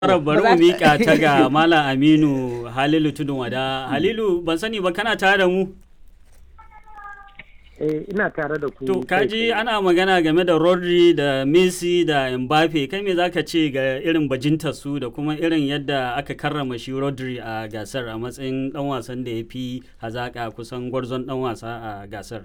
Fara bari mu miƙa ta ga Malam Aminu Halilu Tudun Wada. Halilu ban sani ba kana tare da mu? Eh, ina tare da ku. To kai kaji tsaye. ana magana game da Rodri da Messi da Mbappe kai me zaka ce ga irin bajintar su da kuma irin yadda aka karrama shi Rodri a gasar a matsayin dan wasan da ya fi hazaka kusan gwarzon dan wasa a gasar.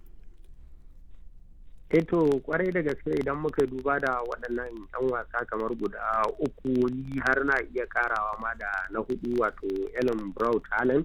Eh to kwarai da gaske idan muka duba da waɗannan 'yan wasa kamar guda uku ni har na iya karawa ma da na hudu wato Ellen Brown Talent.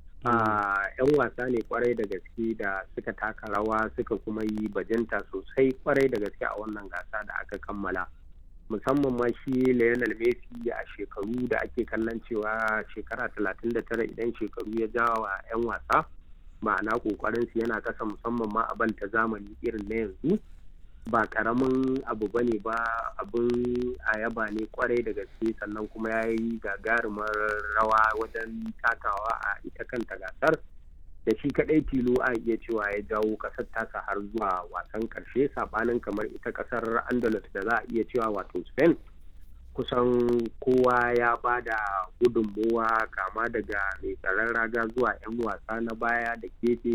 a 'yan wasa ne kwarai da gaske da suka taka rawa suka kuma yi bajinta sosai kwarai da gaske a wannan gasa da aka kammala musamman ma shi Lionel Messi a shekaru da ake kallon cewa shekara 39 idan shekaru ya jawa 'yan wasa ma'ana kokarin su yana kasa musamman ma a banta zamani irin na yanzu ba karamin abu bane ba abin a yaba ne kwarai da gaske sannan kuma ya yi gagarumar rawa wajen takawa a ita kanta gasar da shi kadai tilo a iya cewa ya jawo kasar tasa har zuwa wasan karshe sabanin kamar ita kasar andalus da za a iya cewa wato spain kusan kowa ya ba da gudunmowa kama daga mai tsaron raga zuwa 'yan wasa na baya da kefe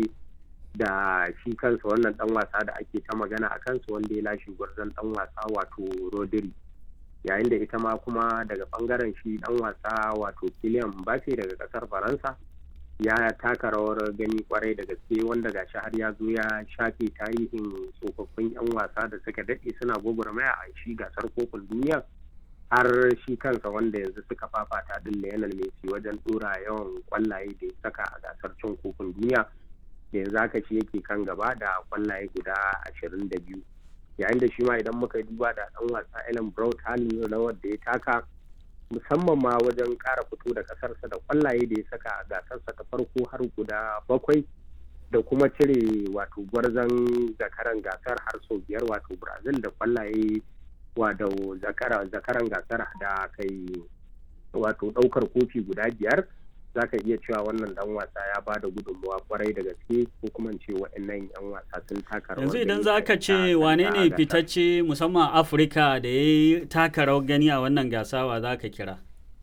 da shi kansa wannan dan wasa da ake ta magana a kansa wanda ya lashe gwarzon dan wasa wato rodri yayin da ita ma kuma daga bangaren shi dan wasa wato Kylian Mbappe daga kasar faransa ya taka rawar gani kwarai da gaske wanda gashi har ya zo ya shafe tarihin tsofaffin 'yan wasa da suka daɗe suna gwagwarmaya a shi gasar kofin duniya har shi kansa wanda yanzu suka fafata din Lionel Messi wajen dora yawan kwallaye da ya saka a gasar cin kofin duniya da yanzu haka shi yake kan gaba da kwallaye guda ashirin da biyu yayin da shi ma idan muka duba da dan wasa Ellen Brown halin rawar da ya taka musamman ma wajen kara fito da kasarsa da kwallaye da ya saka a gasarsa ta farko har guda bakwai da kuma cire wato gwarzon zakaran gasar har sau biyar wato Brazil da kwallaye wato zakaran gasar da kai wato daukar kofi guda biyar za ka iya cewa wannan dan wasa ya ba da gudunmawa kwarai da gaske ko kuma ce waɗannan yan wasa sun taka rawar Yanzu idan gani za a ka ita ce kanta wane ne gasar. fitacce musamman Afirka da ya yi taka rawar gani a wannan gasawa za ka kira?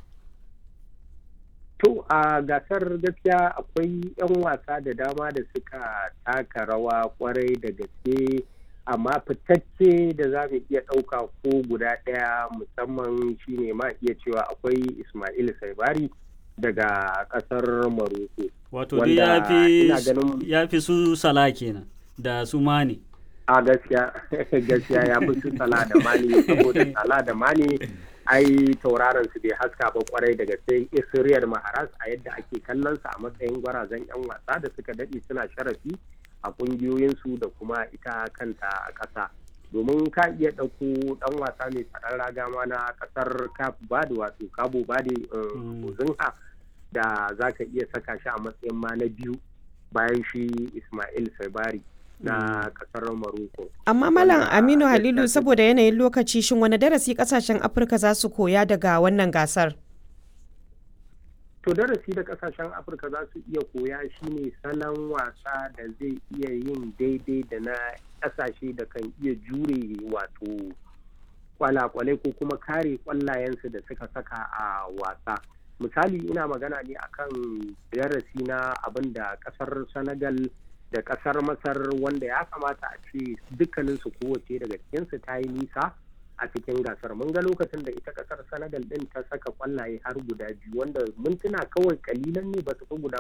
To a gasar gaskiya akwai 'yan wasa da dama da suka taka rawa kwarai da gaske amma fitacce da za mu iya ɗauka ko guda ɗaya musamman shine ma iya cewa akwai Ismail Saibari daga ƙasar Maroko. Wato dai ya Wanda fi ina ganin- ya fi su sala kenan da su mani. A gaskiya gaskiya ya fi su sala da mani saboda sala da mani ai tauraron su bai haska ba kwarai da gaske Israel Maharas a yadda ake kallon sa a matsayin gwarazan 'yan wasa da suka daɗe suna sharafi a ƙungiyoyinsu da kuma ita kanta a ƙasa domin ka iya ɗauko ɗan wasa mai tsaron raga ma na ƙasar Cape Verde wato Cabo Verde Mm. Ozinha da za ka iya saka shi a matsayin ma na biyu bayan shi Ismail Sabari na ƙasar Morocco. Amma Malam Wanda Aminu gaskiya Halilu sun- saboda yanayin lokaci shin wani darasi kasashen Afirka za su koya daga wannan gasar? To darasi da kasashen Afirka za su iya koya shine salon wasa da zai iya yin daidai da na kasashe da kan iya jure wato kwalakwalai ko kuma kare kwallayensu da suka saka a wasa. Misali ina magana ne akan darasi na abin da kasar Senegal da kasar Masar wanda ya kamata a ce dukkaninsu kowace daga cikinsu ta yi nisa a cikin gasar mun ga lokacin da ita kasar senegal din ta saka kwallaye har guda biyu wanda mintuna kawai kalilan ne ba su fi guda